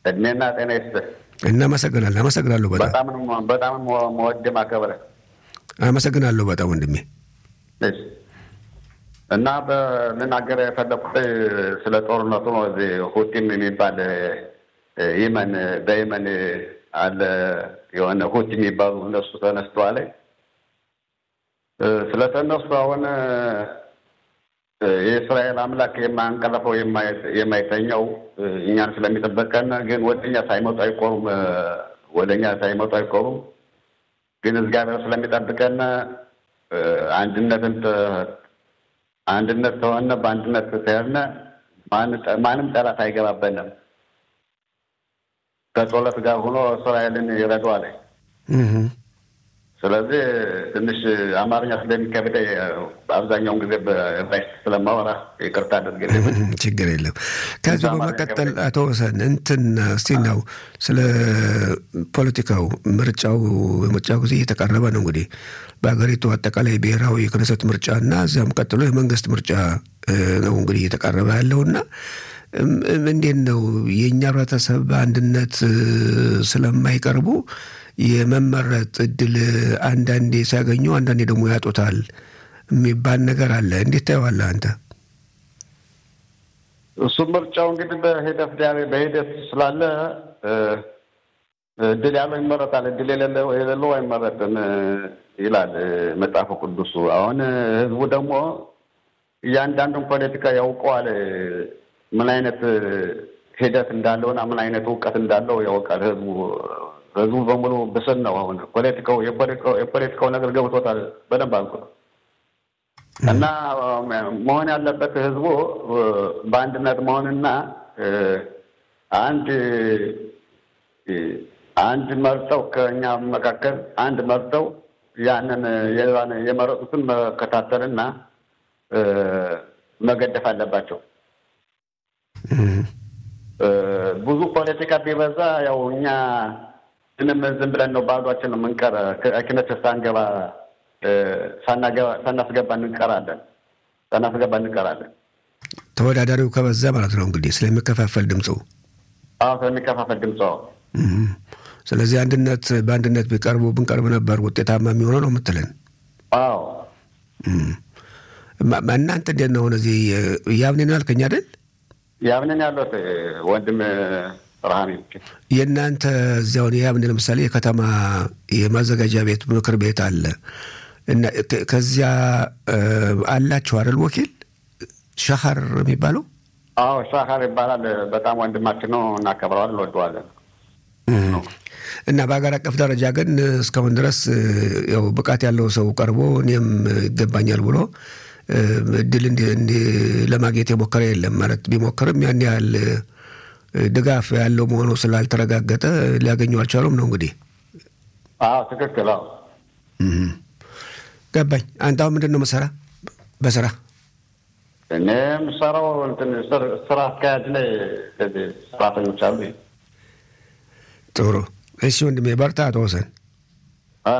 እድሜና ጤና ይስጥህ። እናመሰግናለን። አመሰግናለሁ በጣም በጣም ነው- በጣም ነው መወድ ማከብረ አመሰግናለሁ በጣም ወንድሜ። እና በልናገር የፈለኩት ስለ ጦርነቱ ነው። እዚህ ሁቲም የሚባል እ፣ የመን በየመን አለ የሆነ ሁቲ የሚባሉ እነሱ ተነስተዋል። እ፣ ስለተነሱ አሁን እ፣ የእስራኤል አምላክ የማያንቀለፈው የማይ- የማይተኛው እ፣ እኛን ስለሚጠበቀን ግን ወደኛ ሳይመጡ አይቆሩም። እ፣ ወደኛ ሳይመጡ አይቆሩም። ግን እግዚአብሔር ስለሚጠብቀን እ፣ አንድነትን ተ- አንድነት ከሆነ በአንድነት ከሄድን ማን- ማንም ጠላት አይገባበንም። ከጸሎት ጋር ሆኖ እስራኤልን ይረዳዋል። እህ። ስለዚህ ትንሽ አማርኛ ስለሚከብደ በአብዛኛውን ጊዜ በዕብራይስጥ ስለማወራ ይቅርታ አድርግልኝ። ችግር የለም። ከዚህ እዛ በመቀጠል ማለት አቶ ወሰን እንትን እስቲ ነው ስለ ፖለቲካው ምርጫው በምርጫው ጊዜ እየተቃረበ ነው እንግዲህ በሀገሪቱ አጠቃላይ ብሔራዊ የክነሰት ምርጫ እና እዚያም ቀጥሎ የመንግስት ምርጫ እ፣ ነው እንግዲህ እየተቃረበ ያለውና እም፣ እም፣ እንዴት ነው የእኛ ህብረተሰብ በአንድነት እ፣ ስለማይቀርቡ የመመረጥ እድል አንዳንዴ ሲያገኙ አንዳንዴ ደግሞ ያጡታል የሚባል ነገር አለ። እንዴት ታየዋለህ አንተ? እሱ ምርጫው እንግዲህ በሂደት ዲያ- በሂደት ስላለ እ፣ እድል ያለው ይመረጣል፣ እድል የሌለው የሌለው አይመረጥም እ፣ ይላል እ፣ መጽሐፉ ቅዱሱ። አሁን እ፣ ህዝቡ ደግሞ እያንዳንዱን ፖለቲካ ያውቀዋል። እ፣ ምን አይነት እ፣ ሂደት እንዳለውና ምን አይነት እውቀት እንዳለው ያውቃል ህዝቡ። ህዝቡ በሙሉ ብስል ነው። አሁን ፖለቲካው የፖለቲካው የፖለቲካው ነገር ገብቶታል በደንብ አልኩ እና መሆን ያለበት ህዝቡ እ፣ በአንድነት መሆንና እ፣ አንድ እ፣ አንድ መርጠው ከእኛ መካከል አንድ መርጠው ያንን የዛን የመረጡትን መከታተልና እ፣ መገደፍ አለባቸው። እህ። እ፣ ብዙ ፖለቲካ ቢበዛ ያው እኛ ምንም ዝም ብለን ነው ባዷችን ነው የምንቀር። ክነት ሳንገባ እ፣ ሳናገባ- ሳናስገባ እንቀራለን ሳናስገባ እንቀራለን። ተወዳዳሪው ከበዛ ማለት ነው እንግዲህ ስለሚከፋፈል ድምፁ። አዎ ስለሚከፋፈል ድምፅ እህ። ስለዚህ አንድነት በአንድነት ቢቀርቡ ብንቀርብ ነበር ውጤታማ የሚሆነው ነው የምትለን? አዎ እህ። ማ- ማ- እናንተ እንዴት ነው አሁን እዚህ ያብኔ ነው ያልከኝ አይደል? ያምንን ያለት ወንድም ብርሃኔ የእናንተ እዚያውን የያብኔ ለምሳሌ የከተማ የማዘጋጃ ቤት ምክር ቤት አለ እና ከ- ከዚያ እ፣ አላችሁ አይደል ወኪል ሸኸር የሚባለው አዎ ሻካር ይባላል። በጣም ወንድማችን ነው፣ እናከብረዋለን፣ እንወደዋለን። እና በሀገር አቀፍ ደረጃ ግን እስካሁን ድረስ እ፣ ያው ብቃት ያለው ሰው ቀርቦ እኔም ይገባኛል ብሎ እ፣ እድል እንዲ- እንዲ- ለማግኘት የሞከረ የለም። ማለት ቢሞክርም ያን ያህል እ፣ ድጋፍ ያለው መሆኑ ስላልተረጋገጠ ሊያገኙ አልቻሉም ነው እንግዲህ። አዎ ትክክል። አዎ እም። ገባኝ። አንተ አሁን ምንድን ነው መሰራ በስራ እኔ የምሰራው እንትን ስር- ስራ አስኪያጅ ላይ ከዚህ ሰራተኞች አሉ። ጥሩ። እሺ ወንድሜ በርታ። አቶ ወሰን አ?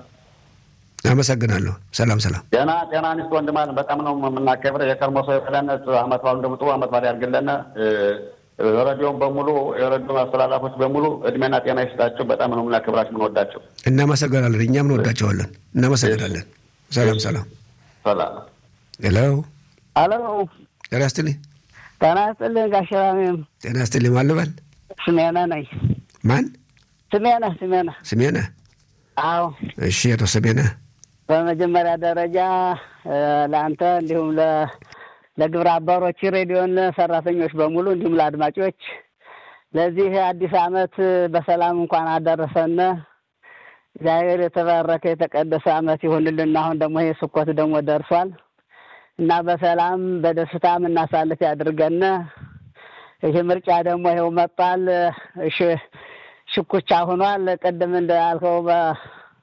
አመሰግናለሁ። ሰላም ሰላም። ጤና ጤና አንስት ወንድም አለን። በጣም ነው የምናከብረው። የከርሞ ሰው የበላነት አመት ባሉ እንደምጡ አመት ባል ያድርግልን። እ፣ ረዲዮን በሙሉ የረዲዮ አስተላላፎች በሙሉ እድሜና ጤና ይስጣቸው። በጣም ነው የምናከብራቸው የምንወዳቸው። እናመሰግናለን። እኛም እንወዳቸዋለን። እናመሰግናለን። ሰላም ሰላም። ሰላም ሄሎ አሎ ጤና ይስጥልኝ። ጤና ይስጥልኝ ጋሽ ራሜም ጤና ይስጥልኝ። ማን ልበል? ስሜነ ነኝ። ማን? ስሜነ ስሜነ። ስሜነ። አዎ እሺ አቶ ስሜነ በመጀመሪያ ደረጃ እ፣ ለአንተ እንዲሁም ለ- ለግብረ አባሮች ሬዲዮን ሰራተኞች በሙሉ እንዲሁም ለአድማጮች ለዚህ አዲስ ዓመት በሰላም እንኳን አደረሰን። እግዚአብሔር የተባረከ የተቀደሰ ዓመት ይሁንልን። አሁን ደግሞ ይሄ ስኮት ደግሞ ደርሷል እና በሰላም በደስታ የምናሳልፍ ያድርገን። ይህ ምርጫ ደግሞ ይኸው መጥቷል። እሺ ሽኩቻ ሆኗል። ቅድም እንዳልከው በ-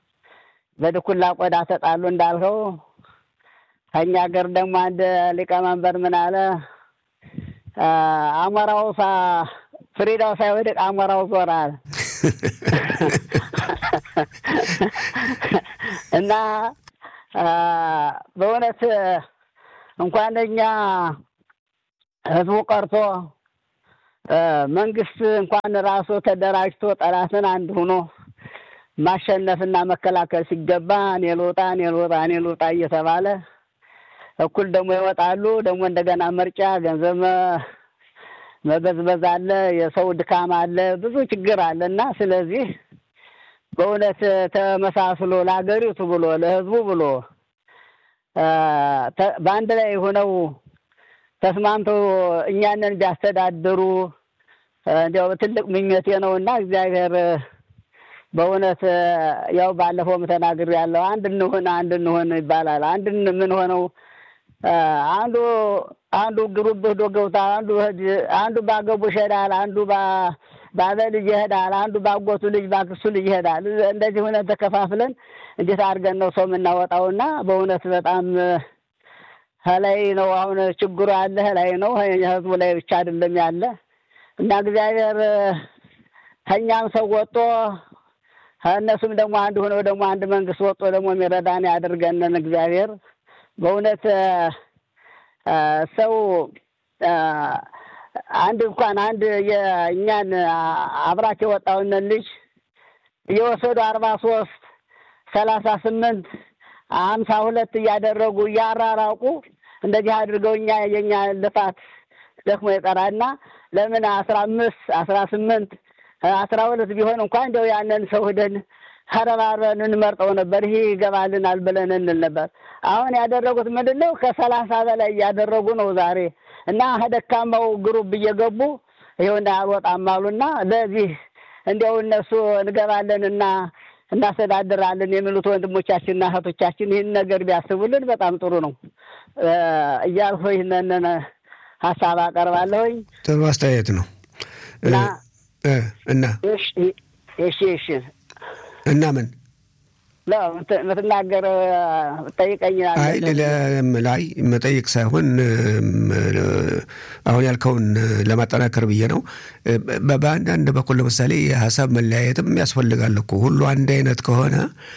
በድኩላ ቆዳ ተጣሉ እንዳልከው ከኛ ሀገር ደግሞ አንድ ሊቀመንበር ምን አለ? አ፣ አሞራው ሳ ፍሪዳው ሳይወድቅ አሞራው ዞራል እና አ፣ በእውነት እንኳን እኛ ህዝቡ ቀርቶ መንግስት እንኳን ራሱ ተደራጅቶ ጠላትን አንድ ሆኖ ማሸነፍና መከላከል ሲገባ እኔ ልውጣ እኔ ልውጣ እኔ ልውጣ እየተባለ እኩል ደግሞ ይወጣሉ። ደግሞ እንደገና ምርጫ ገንዘብ መበዝበዝ አለ፣ የሰው ድካም አለ፣ ብዙ ችግር አለ እና ስለዚህ በእውነት ተመሳስሎ ለሀገሪቱ ብሎ ለህዝቡ ብሎ በአንድ ላይ ሆነው ተስማምተው እኛንን ቢያስተዳድሩ እንዲያው ትልቅ ምኞቴ ነው እና እግዚአብሔር በእውነት ያው ባለፈውም ተናግሬያለሁ። አንድ እንሁን አንድ እንሁን ይባላል። አንድ ምን ሆነው አንዱ አንዱ ግሩብ ሄዶ ገብቷል። አንዱ አንዱ ባገቡ ይሄዳል። አንዱ ባበ ልጅ ይሄዳል። አንዱ ባጎቱ ልጅ ባክሱ ልጅ ይሄዳል። እንደዚህ ሆነ ተከፋፍለን እንዴት አድርገን ነው ሰው የምናወጣውና በእውነት በጣም ከላይ ነው አሁን ችግሩ ያለ ከላይ ነው ህዝቡ ላይ ብቻ አይደለም ያለ እና እግዚአብሔር ከእኛም ሰው ወጦ ከእነሱም ደግሞ አንድ ሆነው ደግሞ አንድ መንግስት ወጦ ደግሞ የሚረዳን ያደርገንን እግዚአብሔር በእውነት ሰው አንድ እንኳን አንድ የእኛን አብራክ የወጣውንን ልጅ እየወሰዱ አርባ ሶስት ሰላሳ ስምንት ሀምሳ ሁለት እያደረጉ እያራራቁ እንደዚህ አድርገው እኛ የኛ ልፋት ደክሞ ይቀራልና ለምን አስራ አምስት አስራ ስምንት አስራ ሁለት ቢሆን እንኳን እንደው ያንን ሰው ሂደን ተረባርበን እንመርጠው ነበር። ይሄ ይገባልናል ብለን እንል ነበር። አሁን ያደረጉት ምንድን ነው? ከሰላሳ በላይ እያደረጉ ነው ዛሬ እና ደካማው ግሩብ እየገቡ ይኸውና አልወጣም አሉና ለዚህ እንዲያው እነሱ እንገባለን እና እናስተዳድራለን የሚሉት ወንድሞቻችንና እህቶቻችን ይህን ነገር ቢያስቡልን በጣም ጥሩ ነው እያልሁ ይህንን ሀሳብ አቀርባለሁኝ። ጥሩ አስተያየት ነው እና እሺ እሺ እና ምን ምትናገር ጠይቀኝ። አይ ላይ መጠየቅ ሳይሆን አሁን ያልከውን ለማጠናከር ብዬ ነው። በአንዳንድ በኩል ለምሳሌ የሀሳብ መለያየትም ያስፈልጋል እኮ ሁሉ አንድ አይነት ከሆነ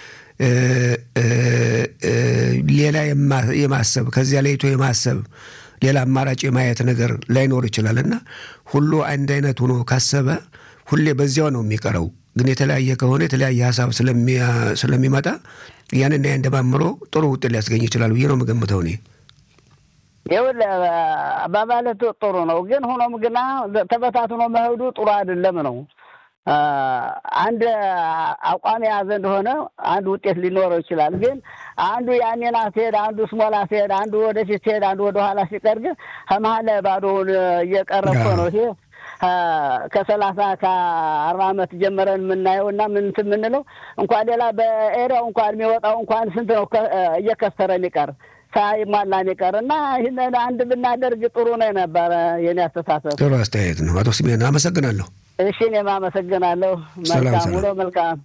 ሌላ የማሰብ ከዚያ ለይቶ የማሰብ ሌላ አማራጭ የማየት ነገር ላይኖር ይችላል እና ሁሉ አንድ አይነት ሆኖ ካሰበ ሁሌ በዚያው ነው የሚቀረው። ግን የተለያየ ከሆነ የተለያየ ሀሳብ ስለሚመጣ ያንን ያን ደማምሮ ጥሩ ውጤት ሊያስገኝ ይችላል ብዬ ነው የምገምተው እኔ። ይኸውልህ አባባልህ ጥሩ ነው፣ ግን ሆኖም ግና ተበታትኖ መሄዱ ጥሩ አይደለም ነው። አንድ አቋም የያዘ እንደሆነ አንድ ውጤት ሊኖረው ይችላል። ግን አንዱ ያኔና ሲሄድ፣ አንዱ ስሞላ ሲሄድ፣ አንዱ ወደፊት ሲሄድ፣ አንዱ ወደኋላ ሲቀር ግን ከመሀል ላይ ባዶውን እየቀረ እኮ ነው ይሄ ከሰላሳ ከአርባ ዓመት ጀመረን የምናየው እና ምንት የምንለው እንኳን ሌላ በኤሪያው እንኳን የሚወጣው እንኳን ስንት ነው እየከሰረ የሚቀር ሳይሟላ የሚቀር እና ይህንን አንድ ብናደርግ ጥሩ ነው የነበረ የኔ አስተሳሰብ። ጥሩ አስተያየት ነው አቶ ስሜን አመሰግናለሁ። እሺ እኔም አመሰግናለሁ። መልካም ውሎ። መልካም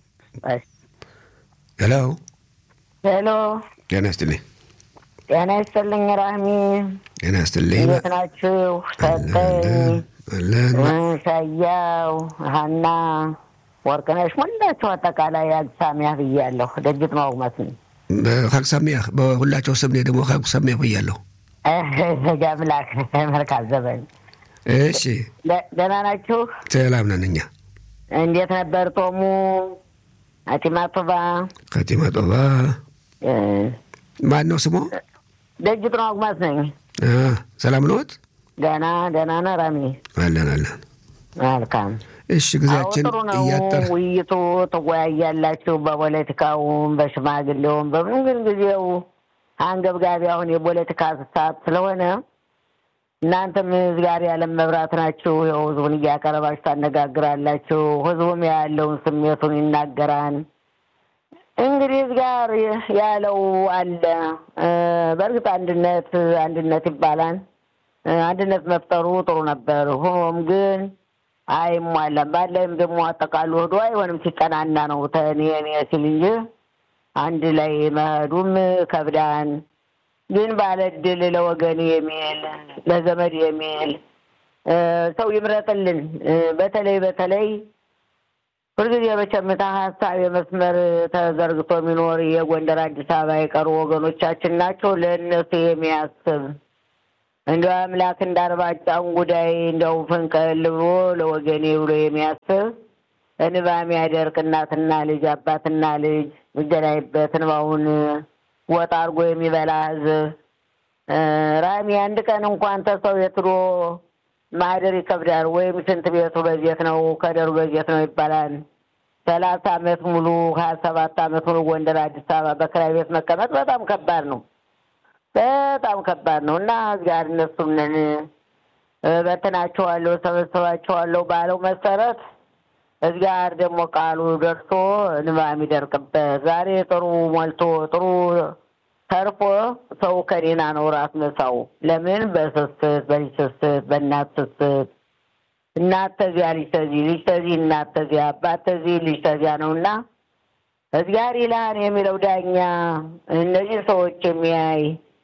ሄሎ ሄሎ። ጤና ይስጥልኝ። ጤና ይስጥልኝ ራህሚ። ጤና ይስጥልኝ። እንዴት ናችሁ? ሰጠኝ አለን ሻያው ሀና ወርቅነሽ ሞላችሁ አጠቃላይ አግሳሚያ ብያለሁ። ደጅት ማውግማት ሀቅሳሚያ በሁላቸው ስም እኔ ደግሞ ሀቅሳሚያ ብያለሁ። ጃምላክ መልካም ዘበን። እሺ ደህና ናችሁ? ሰላም ነን እኛ። እንዴት ነበር ጦሙ? አቲማ ጦባ ከቲማ ጦባ ማን ነው ስሞ? ደጅት ማውግማት ነኝ። ሰላም ነዎት? ደህና ደህና ነህ ራሚ? አለን አለን። መልካም እሺ ጊዜያችን ጥሩ ነው እያጠረ ውይይቱ። ትወያያላችሁ በፖለቲካውም በሽማግሌውም በምን ግን ጊዜው አንገብጋቢ አሁን የፖለቲካ ሰዓት ስለሆነ እናንተም ህዝብ ጋር ያለም መብራት ናችሁ። ያው ህዝቡን እያቀረባችሁ ታነጋግራላችሁ። ህዝቡም ያለውን ስሜቱን ይናገራል። እንግዲህ ህዝብ ጋር ያለው አለ። በእርግጥ አንድነት አንድነት ይባላል። አንድነት መፍጠሩ ጥሩ ነበር። ሆኖም ግን አይሟላም። ባላይም ደግሞ አጠቃሉ ሄዶ አይሆንም ሲጠናና ነው ተኔ እኔ ሲል እንጂ አንድ ላይ መሄዱም ከብዳን። ግን ባለ እድል ለወገን የሚል ለዘመድ የሚል ሰው ይምረጥልን። በተለይ በተለይ ሁልጊዜ በቸምታ ሀሳብ የመስመር ተዘርግቶ የሚኖር የጎንደር አዲስ አበባ የቀሩ ወገኖቻችን ናቸው። ለእነሱ የሚያስብ እንደው አምላክ እንዳርባጫውን ጉዳይ እንደው ፍንቅል ብሎ ለወገኔ ብሎ የሚያስብ እንባ የሚያደርቅ እናትና ልጅ አባትና ልጅ የሚገናኝበት እንባውን ወጣ አድርጎ የሚበላ ህዝብ ራሚ አንድ ቀን እንኳን ተሰው የትሮ ማደር ይከብዳል። ወይም ሽንት ቤቱ በዜት ነው ከደሩ በዜት ነው ይባላል። ሰላሳ አመት ሙሉ ሀያ ሰባት አመት ሙሉ ጎንደር፣ አዲስ አበባ በክራይ ቤት መቀመጥ በጣም ከባድ ነው። በጣም ከባድ ነው እና ጋር እነሱንን በትናቸዋለሁ፣ ሰበስባቸዋለሁ ባለው መሰረት እዚጋር ደግሞ ቃሉ ደርሶ እንባ የሚደርቅበት ዛሬ ጥሩ ሞልቶ ጥሩ ተርፎ ሰው ከኔና ነው ራስ መሳው። ለምን በስስት በልጅ ስስት በእናት ስስት እናት ተዚያ ልጅ ተዚህ ልጅ ተዚህ እናት ተዚያ አባት ተዚህ ልጅ ተዚያ ነው እና እዚጋር ይልሃን የሚለው ዳኛ እነዚህ ሰዎች የሚያይ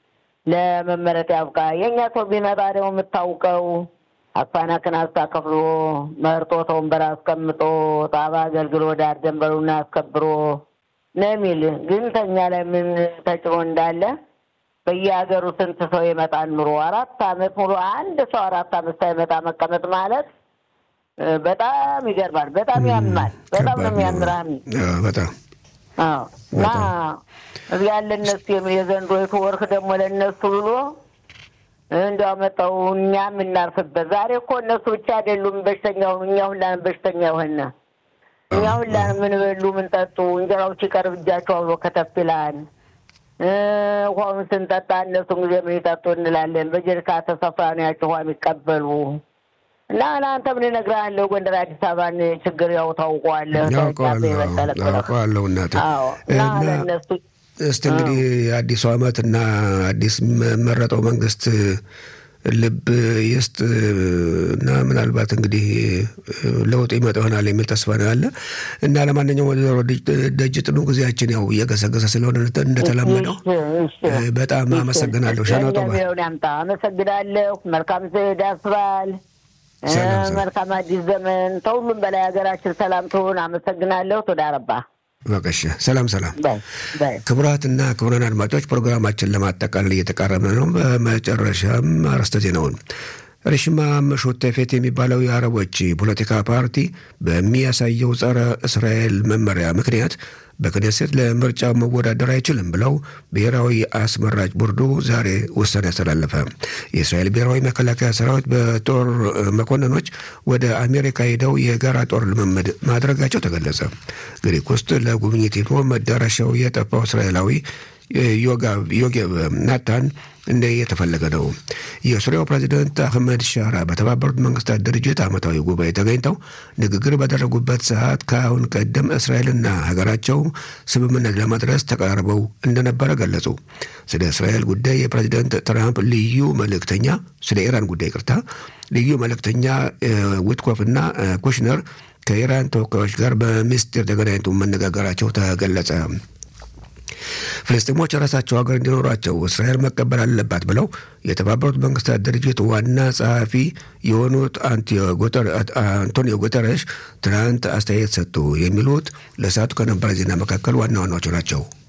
ለመመረጥ ያብቃ። የእኛ ሰው ቢመጣ ደግሞ የምታውቀው አፋናክን አስታከፍሎ መርጦ ተወንበር አስቀምጦ ጣባ አገልግሎ ዳር ደንበሩን አስከብሮ ነው የሚል ግን ተኛ ላይ ምን ተጭኖ እንዳለ በየሀገሩ ስንት ሰው ይመጣል ኑሮ አራት አመት ሙሉ አንድ ሰው አራት አመት ሳይመጣ መቀመጥ ማለት በጣም ይገርማል። በጣም ያማል። በጣም ነው የሚያምራም በጣም እና እዚያ ለእነሱ የዘንድሮይቱ ወርክ ደግሞ ለእነሱ ብሎ እንዲያው መጣው እኛም እናርፍበት። ዛሬ እኮ እነሱ ብቻ አይደሉም በሽተኛው እኛ ሁላን በሽተኛ የሆነ እኛ ሁላን ምን በሉ ምን ጠጡ እንጀራው ሲቀርብ እጃቸው አብሮ ከተፍ ይላል። ውሃውን ስንጠጣ እነሱ ጊዜ ምን ይጠጡ እንላለን። በጀሪካ ተሰፍራ ነው ያቸው ውሃ የሚቀበሉ እና ለአንተ ምን እነግርሃለሁ፣ ጎንደር አዲስ አበባን ችግር ያው ታውቀዋለህ። አውቀዋለሁ እናቴ እና ለእነሱ እስቲ እንግዲህ አዲሱ ዓመት እና አዲስ መረጠው መንግስት ልብ ይስጥ እና ምናልባት እንግዲህ ለውጥ ይመጣ ይሆናል የሚል ተስፋ ነው ያለ እና ለማንኛውም ወይዘሮ ደጅ ጥኑ ጊዜያችን ያው እየገሰገሰ ስለሆነ እንደተለመደው በጣም አመሰግናለሁ። ሻናጦ ያምጣ አመሰግናለሁ። መልካም ዳስ በዓል፣ መልካም አዲስ ዘመን፣ ከሁሉም በላይ ሀገራችን ሰላም ትሁን። አመሰግናለሁ። ቶዳረባ በቀሽ ሰላም ሰላም። ክቡራትና ክቡራን አድማጮች ፕሮግራማችን ለማጠቃለል እየተቃረብን ነው። በመጨረሻም አርዕስተ ዜናውን ሪሽማ ሾቴፌት የሚባለው የአረቦች ፖለቲካ ፓርቲ በሚያሳየው ጸረ እስራኤል መመሪያ ምክንያት በክኔሴት ለምርጫ መወዳደር አይችልም ብለው ብሔራዊ አስመራጭ ቦርዱ ዛሬ ውሳኔ ያስተላለፈ። የእስራኤል ብሔራዊ መከላከያ ሰራዊት በጦር መኮንኖች ወደ አሜሪካ ሄደው የጋራ ጦር ልምምድ ማድረጋቸው ተገለጸ። ግሪክ ውስጥ ለጉብኝት ሄዶ መዳረሻው የጠፋው እስራኤላዊ ዮጌብ ናታን እንደ የተፈለገ ነው። የሱሪያው ፕሬዚደንት አህመድ ሻራ በተባበሩት መንግስታት ድርጅት ዓመታዊ ጉባኤ ተገኝተው ንግግር ባደረጉበት ሰዓት ከአሁን ቀደም እስራኤልና ሀገራቸው ስምምነት ለመድረስ ተቃርበው እንደነበረ ገለጹ። ስለ እስራኤል ጉዳይ የፕሬዚደንት ትራምፕ ልዩ መልእክተኛ ስለ ኢራን ጉዳይ ቅርታ ልዩ መልእክተኛ ዊትኮፍና ኩሽነር ከኢራን ተወካዮች ጋር በምስጢር ተገናኝቶ መነጋገራቸው ተገለጸ። ፍልስጤሞች የራሳቸው ሀገር እንዲኖራቸው እስራኤል መቀበል አለባት ብለው የተባበሩት መንግስታት ድርጅት ዋና ጸሐፊ የሆኑት አንቶኒዮ ጉተረሽ ትናንት አስተያየት ሰጡ። የሚሉት ለሰዓቱ ከነበረ ዜና መካከል ዋና ዋናዎቹ ናቸው።